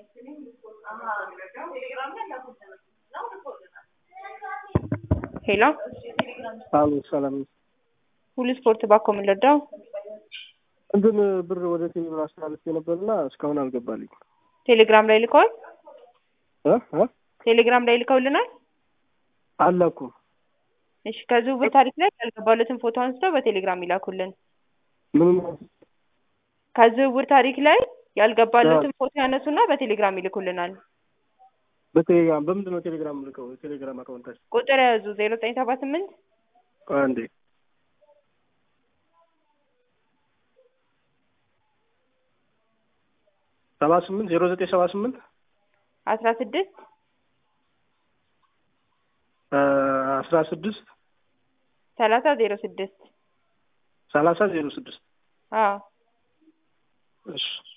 ሄሎ አሉ ሰላም ሁሉ ስፖርት ባኮ ምን ልርዳው? እንትን ብር ወደ ቴሌ ብር አስተላልፌ ነበርና እስካሁን አልገባልኝ። ቴሌግራም ላይ ልከዋል። እ እ ቴሌግራም ላይ ልከውልናል። አላኩም። እሺ ከዝውውር ታሪክ ላይ ያልገባለትን ፎቶ አንስተው በቴሌግራም ይላኩልን። ምንም ከዝውውር ታሪክ ላይ ያልገባለትን ፎቶ ያነሱና በቴሌግራም ይልኩልናል። በቴሌግራም በምንድን ነው ቴሌግራም ልከው? የቴሌግራም አካውንታችን ቁጥር ያዙ ዜሮ ዘጠኝ ሰባ ስምንት አንዴ ሰባ ስምንት ዜሮ ዘጠኝ ሰባ ስምንት አስራ ስድስት አስራ ስድስት ሰላሳ ዜሮ ስድስት ሰላሳ ዜሮ ስድስት አዎ እሺ